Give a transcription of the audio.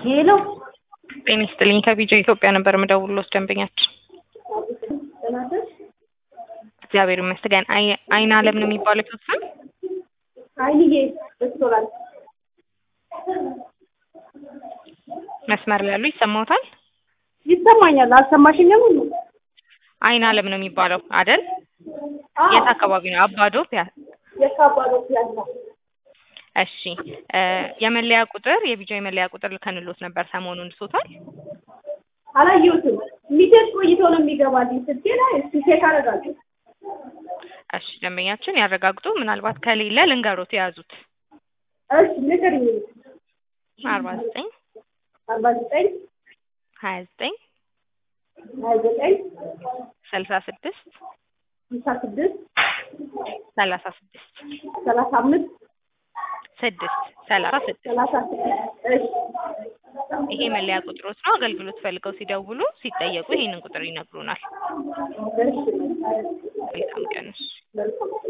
ሄሎ ጤና ይስጥልኝ ከቢጃ ኢትዮጵያ ነበር የምደውልልዎት ደንበኛችን እግዚአብሔር ይመስገን አይ- አይን አለም ነው የሚባለው ሰው ስም አይንዬ ሬስቶራንት መስመር ላይ ያሉ ይሰማዎታል ይሰማኛል። አልሰማሽኝም? ሁሉ አይን አለም ነው የሚባለው አይደል የት አካባቢ ነው አባዶ ፒያ የካባዶ ፒያሳ እሺ እ የመለያ ቁጥር የቢጃ የመለያ ቁጥር ልከንሎት ነበር ሰሞኑን ልሶታል አላየሁትም። ሚሴጅ ቆይቶ ነው የሚገባልኝ ስልኬ ላይ። እስኪ ቼክ አደርጋለሁ። እሺ ደንበኛችን ያረጋግጡ ምናልባት ከሌለ ልንገሮት የያዙት እሺ ንገሪኝ። አርባ ዘጠኝ አርባ ዘጠኝ ሀያ ዘጠኝ ሀያ ዘጠኝ ስልሳ ስድስት ስልሳ ስድስት ሰላሳ ስድስት ሰላሳ አምስት ስድስት ሰላሳ ስድስት ሰላሳ ስድስት እሺ ይሄ መለያ ቁጥሮት ነው። አገልግሎት ፈልገው ሲደውሉ ሲጠየቁ ይሄንን ቁጥር ይነግሩናል። እሺ መልካም ቀን። እሺ። መልካም